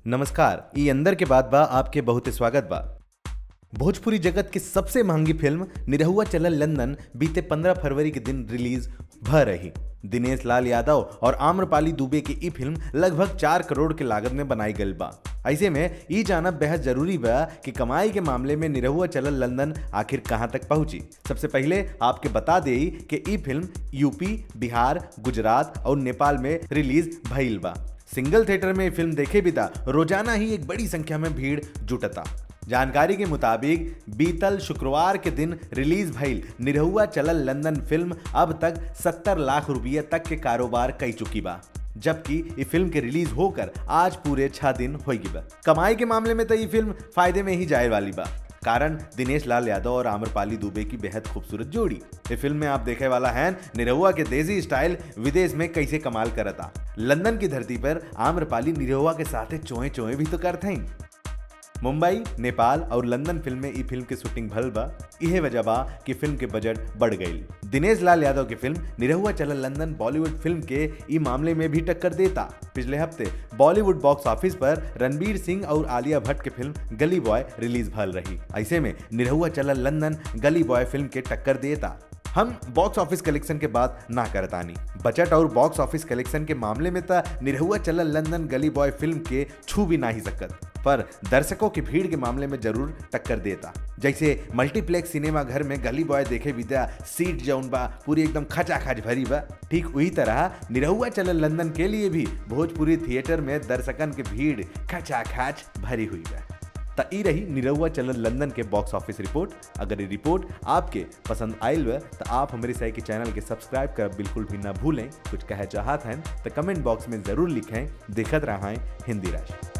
नमस्कार ई अंदर के बाद बा आपके बहुत स्वागत बा भोजपुरी जगत की सबसे महंगी फिल्म निरहुआ चलल लंदन बीते 15 फरवरी के दिन रिलीज भ रही दिनेश लाल यादव और आम्रपाली दुबे की ई फिल्म लगभग चार करोड़ के लागत में बनाई गई बा ऐसे में ई जानब बेहद जरूरी बा कि कमाई के मामले में निरहुआ चलल लंदन आखिर कहां तक पहुंची सबसे पहले आपके बता दे कि ई फिल्म यूपी बिहार गुजरात और नेपाल में रिलीज भइल बा सिंगल थिएटर में फिल्म देखे बिता रोजाना ही एक बड़ी संख्या में भीड़ जुटता जानकारी के मुताबिक बीतल शुक्रवार के दिन रिलीज भइल निरहुआ चलल लंदन फिल्म अब तक 70 लाख रुपये तक के कारोबार कई चुकी बा जबकि ये फिल्म के रिलीज होकर आज पूरे छह दिन हो गई बा कमाई के मामले में तो ये फिल्म फायदे में ही जाए वाली बा कारण दिनेश लाल यादव और आम्रपाली दुबे की बेहद खूबसूरत जोड़ी ये फिल्म में आप देखे वाला है निरहुआ के देसी स्टाइल विदेश में कैसे कमाल करता लंदन की धरती पर आम्रपाली निरहुआ के साथ चोए चोए भी तो करते हैं मुंबई नेपाल और लंदन फिल्म में ई फिल्म की शूटिंग भल बा इहे वजह बा कि फिल्म के बजट बढ़ गई दिनेश लाल यादव की फिल्म निरहुआ चलल लंदन बॉलीवुड फिल्म के ई मामले में भी टक्कर देता पिछले हफ्ते बॉलीवुड बॉक्स ऑफिस पर रणबीर सिंह और आलिया भट्ट की फिल्म गली बॉय रिलीज भल रही ऐसे में निरहुआ चलल लंदन गली बॉय फिल्म के टक्कर देता हम बॉक्स ऑफिस कलेक्शन के बात ना करतानी बजट और बॉक्स ऑफिस कलेक्शन के मामले में तो निरहुआ चलल लंदन गली बॉय फिल्म के छू भी ना ही सकत पर दर्शकों की भीड़ के मामले में जरूर टक्कर देता जैसे मल्टीप्लेक्स सिनेमा घर में गली बॉय देखे विद्या सीट जौन बा पूरी एकदम खचा खच भरी बा ठीक वही तरह निरहुआ चलल लंदन के लिए भी भोजपुरी थिएटर में दर्शकन के भीड़ खचा खच भरी हुई बा त ई रही निरहुआ चलल लंदन के बॉक्स ऑफिस रिपोर्ट अगर ये रिपोर्ट आपके पसंद आयल बा तो आप हमारे साई के चैनल के सब्सक्राइब कर बिल्कुल भी ना भूलें कुछ कहे चाहत हैं तो कमेंट बॉक्स में जरूर लिखें देखत रहा हिंदी राशि